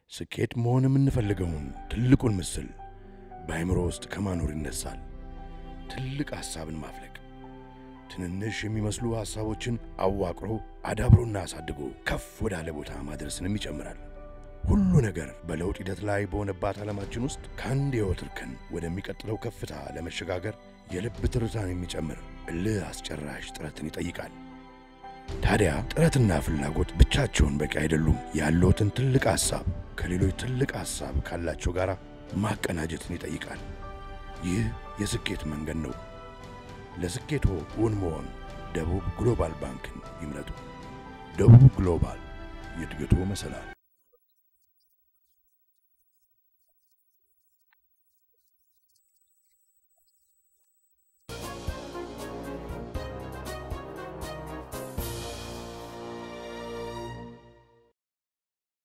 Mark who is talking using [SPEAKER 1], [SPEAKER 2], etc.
[SPEAKER 1] ስኬት መሆን የምንፈልገውን ትልቁን ምስል በአእምሮ ውስጥ ከማኖር ይነሳል። ትልቅ ሐሳብን ማፍለቅ ትንንሽ የሚመስሉ ሐሳቦችን አዋቅሮ አዳብሮና አሳድጎ ከፍ ወዳለ ቦታ ማድረስንም ይጨምራል። ሁሉ ነገር በለውጥ ሂደት ላይ በሆነባት ዓለማችን ውስጥ ከአንድ የሕይወት እርከን ወደሚቀጥለው ከፍታ ለመሸጋገር የልብ ትርታን የሚጨምር እልህ አስጨራሽ ጥረትን ይጠይቃል። ታዲያ ጥረትና ፍላጎት ብቻቸውን በቂ አይደሉም። ያለዎትን ትልቅ ሐሳብ ከሌሎች ትልቅ ሐሳብ ካላቸው ጋር ማቀናጀትን ይጠይቃል። ይህ የስኬት መንገድ ነው። ለስኬቶ እውን መሆን ደቡብ ግሎባል ባንክን ይምረጡ። ደቡብ ግሎባል የእድገቶ መሰላል